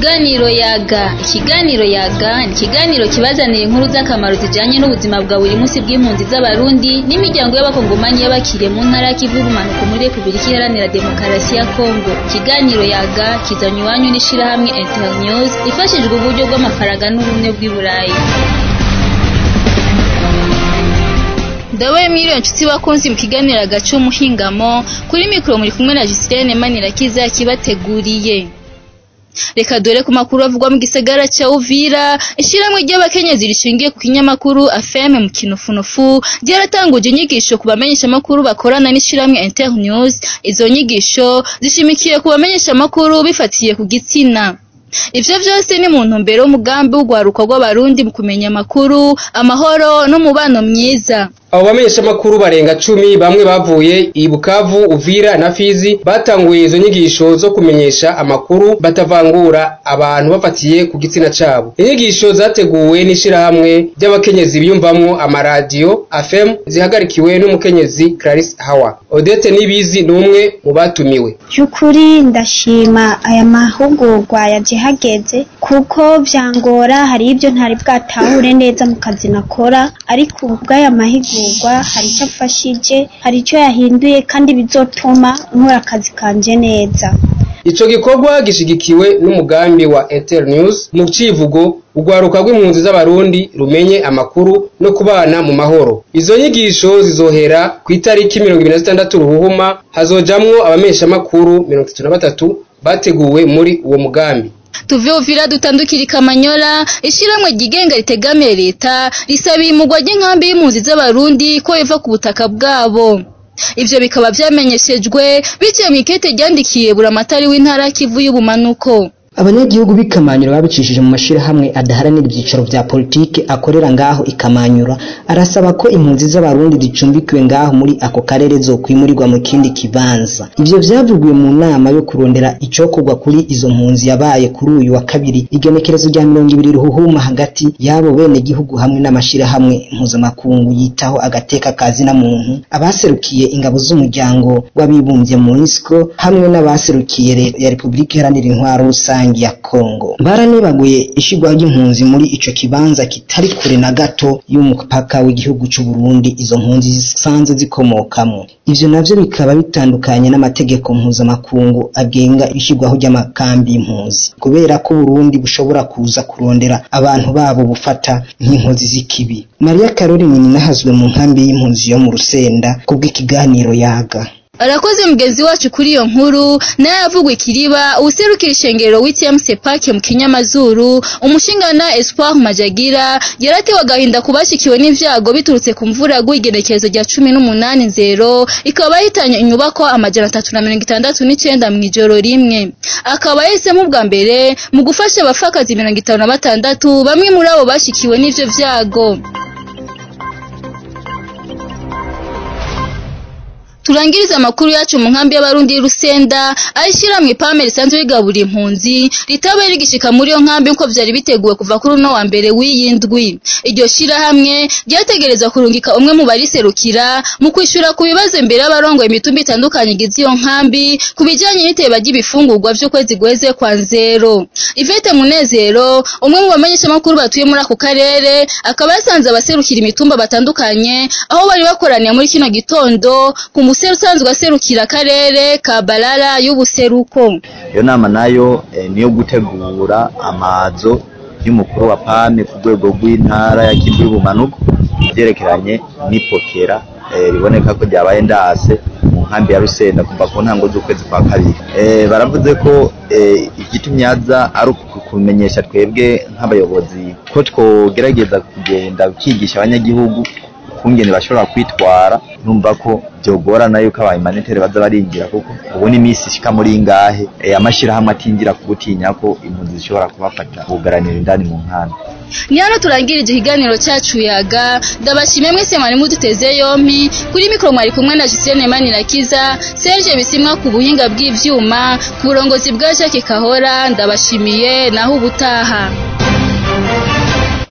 Ikiganiro yaga ikiganiro yaga ni ikiganiro kibazanira inkuru z'akamaro zijanye n'ubuzima bwa buri munsi bw'impunzi z'abarundi n'imiryango y'abakongomanyi y'abakiriye mu ntara y'ikivu y'ubumanuko muri Repubulika Iharanira Demokarasi ya Kongo ikiganiro yaga kizanywe iwanyu n'ishirahamwe Internews ifashijwe uburyo bw'amafaranga n'ubumwe bw'i Burayi Ndabaye mwiriwe nshuti bakunzi mu kiganiro agace umuhingamo kuri mikoro muri kumwe na Gislaine Manirakiza kibateguriye Reka dore ku makuru avugwa mu gisagara ca Uvira ishiramwe ry'abakenyezi rishingiye ku kinyamakuru AFM mu kinufunufu ryaratanguje inyigisho ku bamenyesha makuru bakorana n'ishiramwe Internews izo nyigisho zishimikiye ku bamenyesha makuru bifatiye ku gitsina Ivyo vyose ni mu ntumbero y'umugambi w'ugwaruka rw'abarundi mu kumenya amakuru amahoro n'umubano myiza abo bamenyeshamakuru barenga cumi bamwe bavuye i Bukavu Uvira na Fizi batanguye izo nyigisho zo kumenyesha amakuru batavangura abantu bafatiye ku gitsina cabo inyigisho zateguwe n'ishirahamwe ry'abakenyezi biyumvamwo amaradiyo AFM zihagarikiwe n'umukenyezi Clarisse Hawa Odette Nibizi n'umwe mu batumiwe Byukuri ndashima aya mahugurwa yaje hageze kuko vyangora hari ibyo ntari bwatahure neza mu kazi nakora ariko ubu bw'aya mahigurwa hari icyo afashije hari icyo yahinduye kandi bizotuma nkora akazi kanje neza Ico gikorwa gishigikiwe n'umugambi wa Internews mu civugo urwaruka rw'impunzi z'abarundi rumenye amakuru no kubana mu mahoro izo nyigisho zizohera ku itariki mirongo ibiri na zitandatu ruhuhuma hazojamwo abamenyeshamakuru mirongo itatu na batatu bateguwe muri uwo mugambi tuve Uvira dutandukira Kamanyola ishiramwe ryigenga ritegamiye leta risabiye imugwa ry'inkambi y'impunzi z'abarundi ko iva ku butaka bwabo ivyo bikaba vyamenyeshejwe biciye mu ikete ryandikiye buramatari w'intara Kivu y'ubumanuko abanyagihugu b'ikamanyura babicishije mu mashirahamwe adaharanira ibyicaro vya politike akorera ngaho ikamanyura arasaba ko impunzi z'abarundi zicumbikiwe ngaho muri ako karere zokwimurirwa mu kindi kibanza ivyo vyavugiwe mu nama yo kurondera icokorwa kuri izo mpunzi yabaye kuri uyu wa kabiri igenekerezo rya mirongo ibiri ruhuhuma hagati y'abo bene gihugu hamwe n'amashirahamwe mpuzamakungu yitaho agateka kazina muntu abaserukiye ingabo z'umuryango w'abibumbye mu UNESCO hamwe n'abaserukiye leta ya Repubulika Iharanira Intwaro Rusange ya Kongo baranibaguye ishigwa ry'impunzi muri ico kibanza kitari kure na gato y'umupaka w'igihugu c'u Burundi izo mpunzi zisanzwe zikomokamwo ivyo navyo bikaba bitandukanye n'amategeko mpuzamakungu agenga ishigwaho ry'amakambi y'impunzi kubera ko Burundi bushobora kuza kurondera abantu babo bufata nk'inkozi z'ikibi Maria Caroline ninahazwe mu nkambi y'impunzi yo mu Rusenda kubw'ikiganiro yaga arakoze mugenzi wacu kuri iyo nkuru naye avugwa ikiriba uwuserukira ishengero w'ITM Sepake mu kinyamazuru umushingana Espoir Majagira yaratewe agahinda kubashikiwe n'ivyago biturutse ku mvura yagwigenekerezo rya cumi n'umunani nzero ikaba yahitanye inyubako amajana atatu na mirongo itandatu n'icenda mw'ijoro rimwe akaba yahisemo ubwa mbere mu gufasha abapfakazi mirongo itanu na batandatu bamwe muri abo bashikiwe n'ivyo vyago turangiriza amakuru yacu mu nkambi y'abarundi y'Urusenda ayishyira mu ipame risanzwe rigabura impunzi ritabaye rigishika muri iyo nkambi nko vyari biteguwe kuva kuri uno wa mbere w'iyindwi iryo shirahamwe ryategerezwa kurungika umwe mu bariserukira mu kwishura ku bibazo imbere y'abarongoye imitumba itandukanye igize iyo nkambi ku bijanye n'iteba ry'ibifungurwa vy'ukwezi guheze kwa nzero Ivete Munezero umwe mu bamenyeshamakuru batuye muri ako karere akaba yasanze abaserukira imitumba batandukanye aho bari bakoraniye muri kino gitondo ku umuseru usanzwe aserukira akarere ka Barara y'ubuseruko iyo nama nayo eh, niyo gutegura amazo y'umukuru wa PAME ku rwego rw'intara ya Kivu y'ubumanuko ivyerekeranye n'ipokera eh, riboneka ko ryabaye ndase mu nkambi ya Rusenda kuva ku ntango z'ukwezi kwa kabiri eh, baravuze ko eh, igitumye aza ari ukumenyesha twebwe nk'abayobozi ko twogerageza kugenda ukigisha abanyagihugu ukungene bashobora kwitwara numva ko byogorana yuko abahumanitari baza barinjira kuko ubu ni iminsi ishika muri ingahe e, amashirahamwe atinjira kugutinya ko impunzi zishobora kubafata bugaranira indani mu nkambi ni hano turangirije ikiganiro cyacu yaga ndabashimye mwese mwari muduteze yompi kuri mikoro mwari kumwe na Justine Manirakiza Serge Bisimwa ku buhinga bw'ivyuma ku burongozi bwa Jacques Kahora ndabashimiye naho ubutaha